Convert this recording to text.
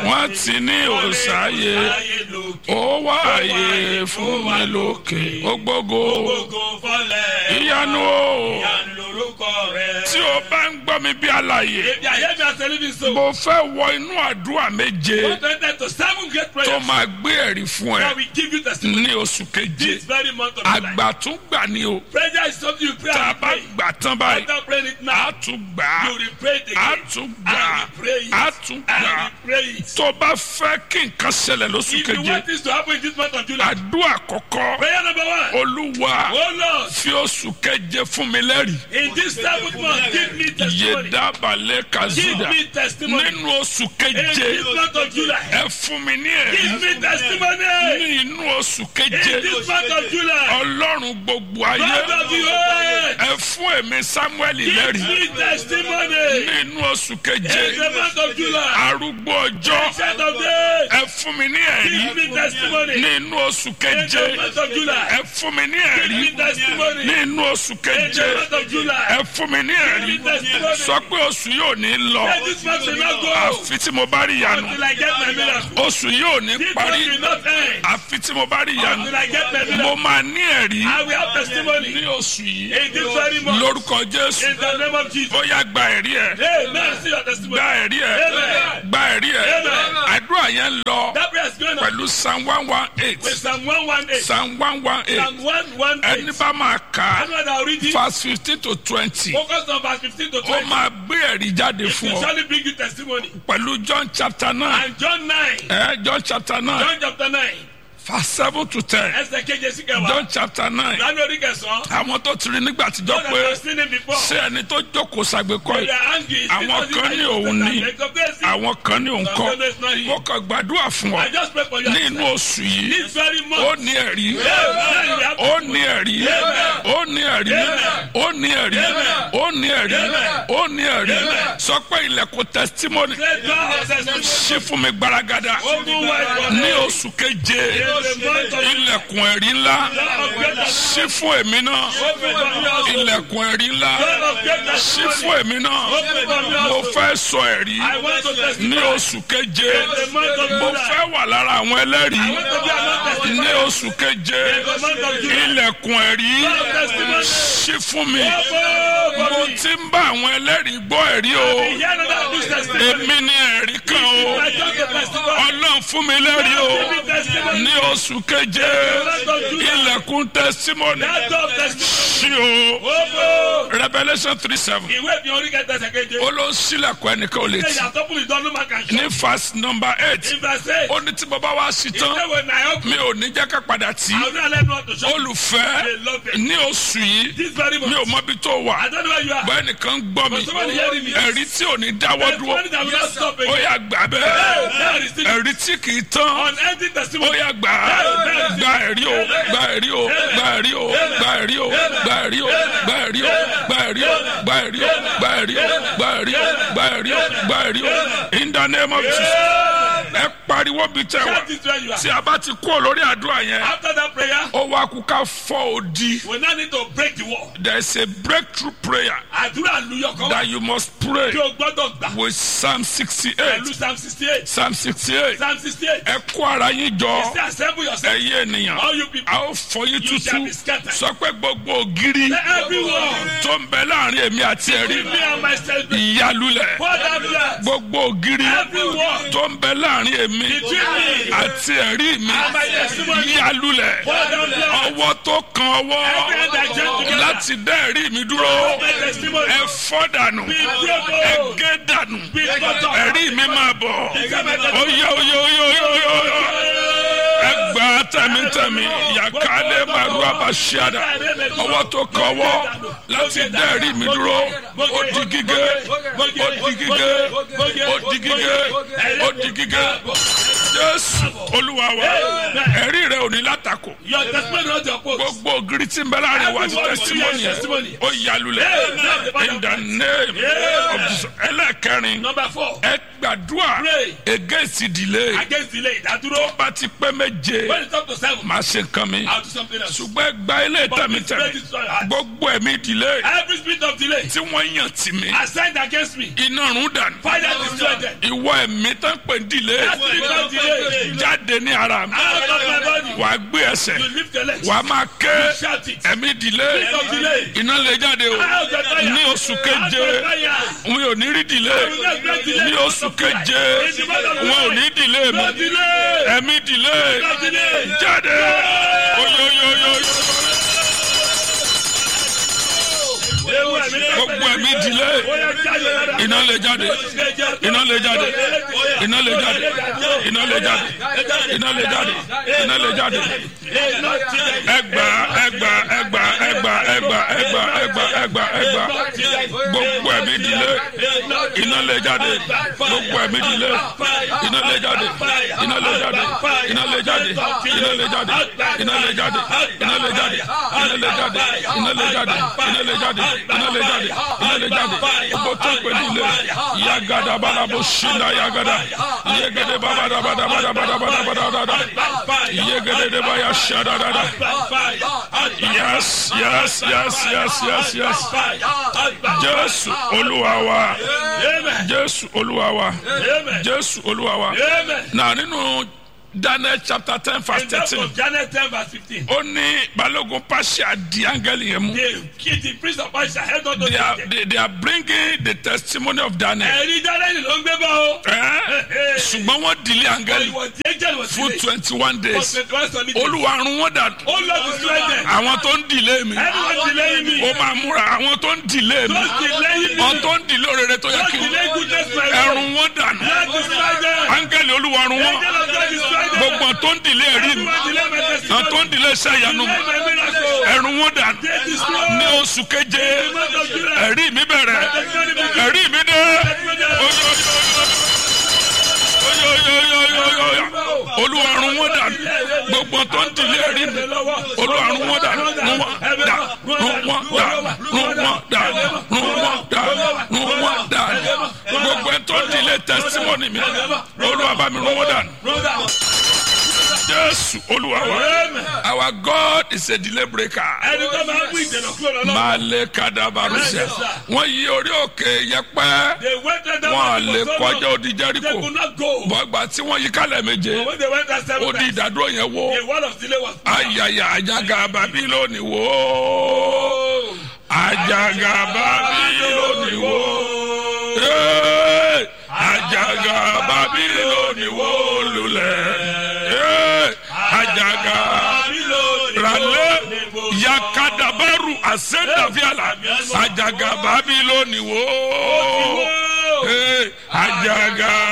wọ́n ti ní òòsàyè Ayé lókè. ó wá àyè fún mi lókè ó gbógo Gbogbo fọlẹ̀. ìyanu o Ìyanu lorúkọ rẹ̀. tí o bá ń gbọ́ mi bí àlàyé Ebi ayé mi àti ẹlẹ́bi so. mo fẹ́ wọ inú àdúrà méje One twenty to seven great tó prayers. máa gbé ẹ̀rí fún ẹ That will give you testimony. ní oṣù keje This very month of July. àgbà tún gbà ní o Prayer is something you pray tá a and bá pray. gbà tán báyìí After praying it a now, tún gbà á you will pray it a again. tún gbà á And you pray it. a tún gbà And á you pray it. tó bá fẹ́ kí nǹkan ṣẹlẹ̀ lóṣù If you keje want this to happen in this month of July, àdúrà kọ́kọ́ prayer number one. olúwa Oh Lord, fi oṣù keje fún mi lẹ́rìí in this seventh month, give me yé testimony. dábàlẹ̀ Give kazuda me testimony. nínú oṣù In keje this month of July, ẹ fún mi ní ẹ̀rí give me testimony. ní inú oṣù In keje this month of July, ọlọ́run gbogbo ayé God of the earth, ẹ fún èmi samuel give lẹ́rìí me testimony. ní inú oṣù In keje the month of July, arúgbó ọjọ́ Ancient of days, ẹ fún mi ní ẹ̀rí give me testimony. ní inú oṣù In keje the month of July, ẹ fún mi ní give ẹ̀rí me testimony. ní inú oṣù In keje the month of July, ẹ fún mi ní ẹ̀rí give me testimony. sọ pé oṣù yóò ní lọ Let this month will not go àfi tí mo bá rí ìyanu until I get my miracle. oṣù yóò ní This month parí will not end àfi tí mo bá rí ìyanu until I get my mo miracle. máa ní ẹ̀rí I will have testimony ní oṣù yìí in this very month. lórúkọ jésù In the name of Jesus. bóyá gba ẹ̀rí ẹ̀ Amen. See your testimony. gba ẹ̀rí ẹ̀ Amen. gba ẹ̀rí ẹ̀ Amen. àdúrà yẹn lọ That prayer is going on pẹ̀lú psalm one one eight with Psalm 118. psalm one one eight Psalm 118. ẹni bá máa kà á Anyone that will read it, verse fifteen to twenty focus on verse 15 to ó 20. máa gbé ẹ̀rí jáde It fún will ọ surely bring you testimony. pẹ̀lú john chapter nine And John 9, ẹ john chapter nine John chapter 9, verse seven to ten ẹsẹ̀ keje sí kẹwàá. john chapter nine Lánàá orí kẹsàn-án. àwọn tó ti rí nígbà tíjọ́ God pé has seen him before. ṣé ẹni tó jókòó ṣàgbékọ́ They yìí are angry. Àwọn kan ní òun ní. àwọn kan ní òun kọ́ mo kàn gbàdúrà fún I ọ just pray for you. ní inú oṣù yìí This very ó month. ní ẹ̀rí Amen. ó ní ẹ̀rí ó ní ẹ̀rí ó ní ẹ̀rí ó ní ẹ̀rí ó ní ẹ̀rí sọ pé ilẹ̀kùn testimony Say God has testimony. ṣí fún mi gbaragada Open wide for ní me. oṣù keje In the month of ilẹ̀kùn ẹ̀rí ńlá of greater ṣí fún èmi náà Open for me also. ilẹ̀kùn ẹ̀rí ńlá God of greater ṣí testimony. fún èmi náà Open for me mo also. fẹ́ sọ ẹ̀rí I want to testify. ní oṣù keje In the month of mo July. fẹ́ wà lára àwọn ẹlẹ́rìí I want to be another testimony. ní oṣù keje In the month of July. ilẹ̀kùn ẹ̀rí God of testimony. ṣí fún mi Open mo for me. ti ń bá àwọn ẹlẹ́rìí gbọ́ ẹ̀rí o Hear another good testimony. èmi ní ẹ̀rí kan o I just a testimony. ọlọ́run fún mi lẹ́rìí o Give me testimony. ní oṣù keje ilẹ̀kùn testimony That God testimony. ṣí o Open. revolution three seven Ìwé mi orí kẹta ẹsẹ̀ keje. ó ló ń sílẹ̀kùn ẹnìkan ò lè Ṣé tì ìyàtọ̀ fún ìdánwò máa kàn ṣe? ní verse number eight In verse eight. ó ní tí bàbá wa sí tán Ìwé wo náà yọ. mi ò ní jẹ́ ká padà tì í Àwọn náà lẹ́nu ọ̀tún ṣọ́. olùfẹ́ They love it. ní oṣù yìí This very mi much. ò mọbi tó wà I don't know where you are. bẹ́ẹ̀ nìkan gbọ́ mi But somebody hearing me. ẹ̀rí tí ò ní dáwọ́ There's dúró money that will not stop ó again. yà gbà bẹ́ẹ̀ There is still ẹ̀rí tí kì í tán unending ó testimony. yà gbà gba ẹ̀rí o gba ẹ̀rí o gba ẹ̀rí o gba ẹ̀rí o gba ẹ̀rí o gba ẹ̀rí o gba ẹ̀rí o gba ẹ̀rí o gba ẹ̀rí o gba ẹ̀rí o gba ẹ̀rí o gba ẹ̀rí o in the name of Jesus ẹ pariwo bí tẹ wá That is where you are. tí a bá ti kú lórí àdúrà yẹn After that prayer, ó wá kú ká fọ́ odi we now need to break the wall. there is a breakthrough prayer Àdúrà luyọ̀ kan. that you must pray Tí o gbọ́dọ̀ gbà. with Psalm sixty eight Pẹ̀lú Psalm sixty eight. Psalm sixty eight Psalm sixty eight. ẹ kó ara yín jọ Say assemble yourself. ẹyẹ ènìyàn All you people. a ó fọ́ yín You shall tútú be scattered. sọ pé gbogbo ògiri Let everyone. tó ń bẹ láàrin èmi àti ẹ̀rí Give me and myself. ìyálulẹ̀ Pour that blood. gbogbo ògiri Everyone. tó ń bẹ láàrin èmi Between me àti ẹ̀rí mi and my testimony. ìyálulẹ̀ Pour that blood. ọwọ́ tó kan ọwọ́ Every hand that join together. láti dá ẹ̀rí mi dúró My testimony. ẹ fọ́ dànù Be ẹ broken. gé dànù Be cut off. ẹ̀rí mi máa bọ̀ oyè oyè oyè oyè oyè ẹ gbà tẹ̀mítẹ̀mí yàkálẹ̀ màrú àbàṣíàdà ọwọ́ tó kan ọwọ́ láti dá ẹ̀rí mi dúró ó di gígé ó di gígé ó di gígé ó di gígé jésù olúwa wa ẹ̀rí rẹ ò ní látakò Your testimony not your post. gbogbo ògiri tí ń bẹ láàrin wa ti tẹsítímọ́nì yẹn ó yalulẹ̀ in the name of Jesus ẹlẹ́kẹrin Number four. ẹ gbàdúrà Pray. against delay Against delay. Ìdádúró. bá ti pẹ́ méje When it's up to seven, máa ṣe nǹkan mi I'll do something else. ṣùgbọ́n ẹ gba ilé But this tẹ̀mítẹ̀mí bread is so hard. gbogbo ẹ̀mí delay Every spirit of delay tí wọ́n yàn tì mí assigned against me. iná rún dànù Father destroy them. ìwọ ìwọ ẹ̀mí tó ń pè ní delay That spirit of delay. jáde ní ara mi Out of my body. wà á gbé ẹsẹ̀ You lift your legs. wà á máa ké You shout it. ẹ̀mí delay Spirit of delay. iná lè jáde o Out of fire. ní oṣù keje Out of fire. wọn ò ní rí delay ní oṣù keje wọn ò ní delay mi No delay. ẹ̀mí delay No delay. jáde oyoyoyoyo Ewu ẹ̀mí náà gbogbo ẹ̀mí delay Ó yá jáde lára. iná lè jáde iná lè jáde iná lè jáde iná lè jáde iná lè jáde iná lè jáde ẹgbà ẹgbà ẹgbà ẹgbà ẹgbà ẹgbà ẹgbà ẹgbà ẹgbà gbogbo ẹ̀mí delay iná lè jáde gbogbo ẹ̀mí delay iná lè jáde iná lè jáde iná lè jáde iná lè jáde iná lè jáde iná lè jáde iná lè jáde iná lè jáde iná lè jáde iná lè jáde iná lè jáde gbogbo tó ń pè ní ilé yagada balabo sinna yagada yegede babadabadabadabadabadabada yegede de baya sadadada yes yes yes yes yes yes jésù olúwa wa jésù olúwa wa jésù olúwa wa na nínú daniel chapter ten verse In that thirteen of Janet 10 verse 15. ó ní balógun pàṣẹ di áńgẹ́lì yẹn mú. The kid, the priest of Baisha held on to they are the they, they are bringing the testimony of daniel. ẹ̀rí Daniel ló ń gbé bọ́ o. Eh? ṣùgbọ́n wọ́n dìlé áńgẹ́lì Ìwọ̀n tí angel was fún delayed. twenty one For days. 21 solid days. olùwàrún wọn dànù. Oh Lord, destroy them. àwọn tó ń dìlé mi. Anyone delaying me. ó máa múra àwọn tó ń dìlé mi. Don't delay me. àwọn tó ń dìlé òrèrè tó yẹ Don't kí delay n. goodness my way. ẹrù wọn dànù. Lord, destroy them. áńgẹ́lì olùwàrún wọn. Angel of God, destroy them. gbogbo tó ń dìlé ẹ̀rí mi. Anyone delay my àwọn testimony. tó ń dìlé iṣẹ́ ìyanu mi. Delay my miracle. ẹrù wọn dànù. They destroy. ní oṣù keje The month of July. ẹ̀rí mi bẹ̀rẹ̀ Testimony begins. ẹ̀rí mi dé. olùwàrún wọn dànù gbogbo tó ń dìlé ẹ̀rí mi olùwàrún wọn dànù rún wọn dà rún wọn dà rún wọn dà rún wọn dà rún wọn dà gbogbo tó ń dìlé tẹsítímọ́nì mi olúwa bá mi rún wọn dànù jésù olúwa wa our god is a delay breaker Ẹni tó máa ń mú ìdènà kúrò lọ́nà. maale kadabarusẹ wọn yí orí òkè yẹpẹ They waited that wọn à much lè for so kọjá long. odi They jẹríko could not go. bọgbà tí wọn yí kálẹ̀ méje But when they went that seven ó di times, ìdádúró yẹn wó the wall of delay was ayaya ajaga babiloni wó ajaga babiloni wó Hey! ajaga babiloni wó lulẹ̀ Hey! ajaga rale yakadabaru asendaviala ajaga babiloni wó Hey! ajaga